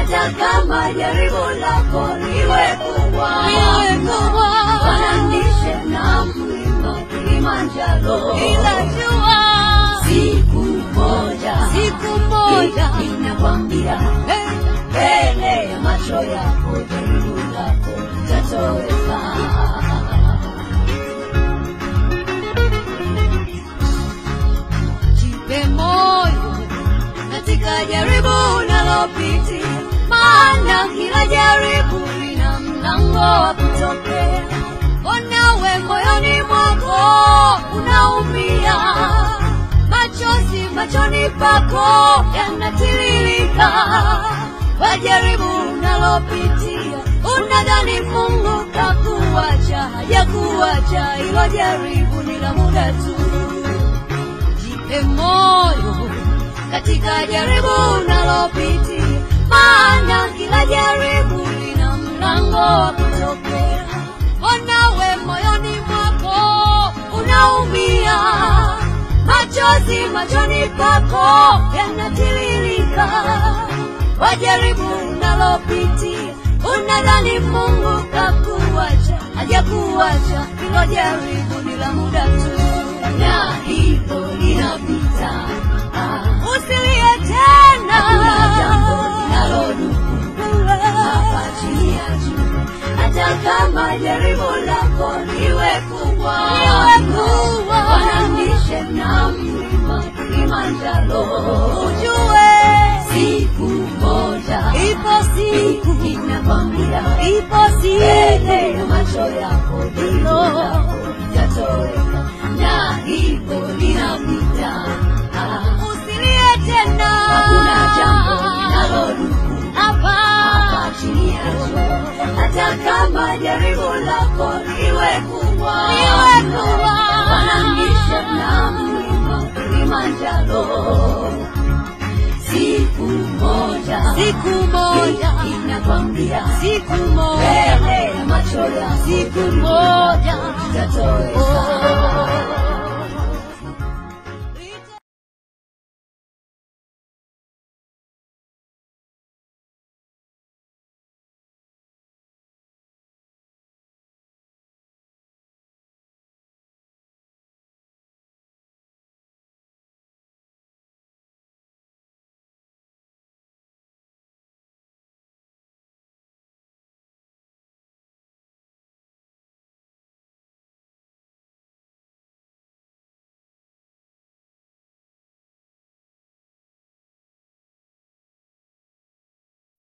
hata kama jaribu lako liwe kubwa, liwe kubwa, fananishe na mlima Kilimanjaro, ila jua siku moja, siku moja ninakwambia eh, mbele ya macho yako jaribu lako litatoweka. jipe moyo katika jaribu unalopitia, maana kila jaribu lina mlango wa kutokea. Onawe moyoni mwako unaumia, machozi machoni pako yanatiririka, kwa jaribu unalopitia, unadhani Mungu kakuacha, hajakuacha. Hilo jaribu ni la muda tu jipe moyo katika jaribu unalopitia, maana kila jaribu lina mlango wa kutokea. Onawe moyoni mwako unaumia, machozi machoni pako yanatiririka, kwa jaribu unalopitia, unadhani Mungu kakuacha, hajakuacha. Hilo jaribu ni la muda tu na hivyo linapita. Ah, usilie tena Hakuna jambo linalodumu hapa chini ya jua, hata kama jaribu lako liwe kubwa, Liwe kubwa. fananishe na mlima Kilimanjaro, ujue siku moja ipo siku ninakwambia ipo mbele siku ya macho yako jaribu lako litatoweka, na hivyo linapita. Ah, usilie tena Hakuna jambo linalodumu hapa hapa chini ya jua, hata kama jaribu lako liwe kubwa, Liwe kubwa. fananisha na mlima Kilimanjaro. Siku moja, siku moja inakwambia siku moja mbele ya macho yako siku moja itatoweka.